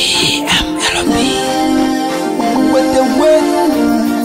with the wind.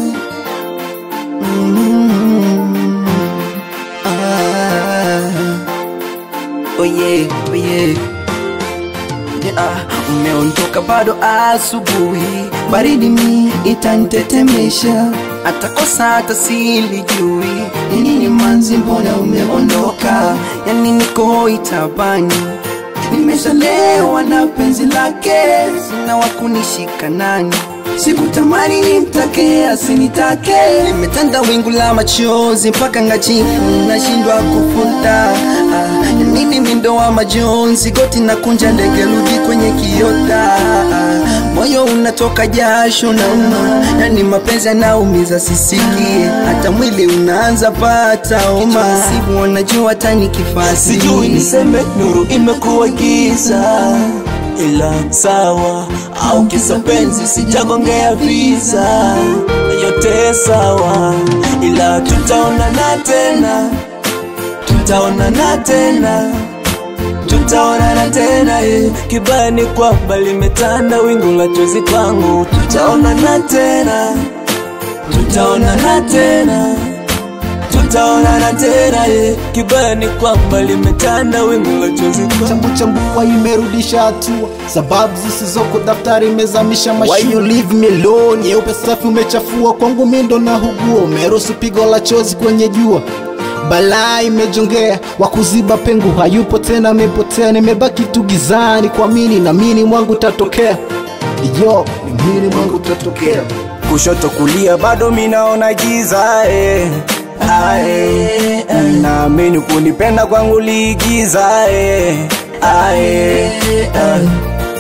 Ah. Oh yeah, oh yeah. Yeah, umeondoka bado asubuhi, baridi mi itanitetemesha, atakosa hata silijui ni nini manzi, mbona umeondoka? Yani niko itabani, nimeshalewa na penzi lake, sina wakunishika nani Sikutamani nimtake asinitake, limetanda wingu la machozi mpaka ngajifu nashindwa kufuta. Ah, nini mindo wa majonzi, goti na kunja ndege rudi kwenye kiota. Ah, moyo unatoka jasho na uma, yani mapenzi yanaumiza sisikie, hata mwili unaanza pata homa. Siku wanajua hata nikifasi sijui niseme nuru imekuwa giza ila sawa au kisa penzi sijagongea visa yote sawa ila tutaonana tena tutaonana tena tutaonana tena eh. kibaya ni kwamba limetanda wingu la chozi kwangu tutaonana tena tutaonana tena tutaonana tena eh. kibaya ni kwamba limetanda wingu la chozi kwangu chambu chambua imerudisha hatua sababu zisizoko daftari imezamisha Why mashua you leave me alone? nyeupe safi umechafua kwangu mindo na hugua umeruhusu pigo la chozi kwenye jua balaa imejongea wakuziba pengo hayupo tena amepotea nimebaki tu gizani kwa mini na mini mwangu tatokea yo ni mini mwangu tatokea kushoto kulia bado minaona giza eh. Ae, naamini kunipenda kwangu liigiza eh. Ae, ae.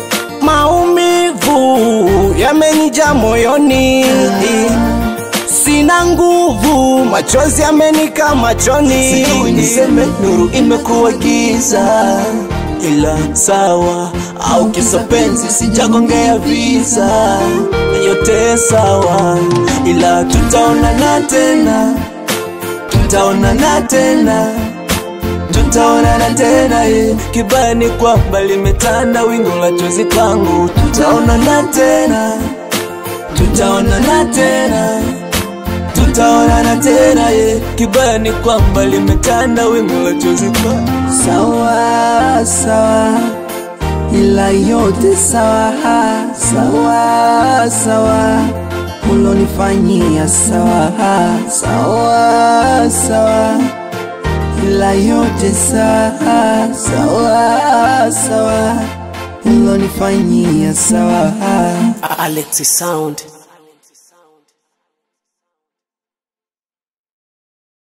maumivu yamenija moyoni sina nguvu machozi yamenika machoni sijui niseme nuru imekuwa giza ila sawa au kisa penzi sijagongea visa yote sawa ila tutaonana tena tutaonana tena tutaonana tena eh. kibaya ni kwamba limetanda wingu la chozi kwangu tutaonana tena tutaonana tena tutaonana tena eh. kibaya ni kwamba limetanda wingu la chozi kwangu Sawa sawa, ila yote sawa sawa sawa, ulonifanyia sawa sawa sawa, ila yote sawa sawa sawa, ulonifanyia sawa Alexi Sound.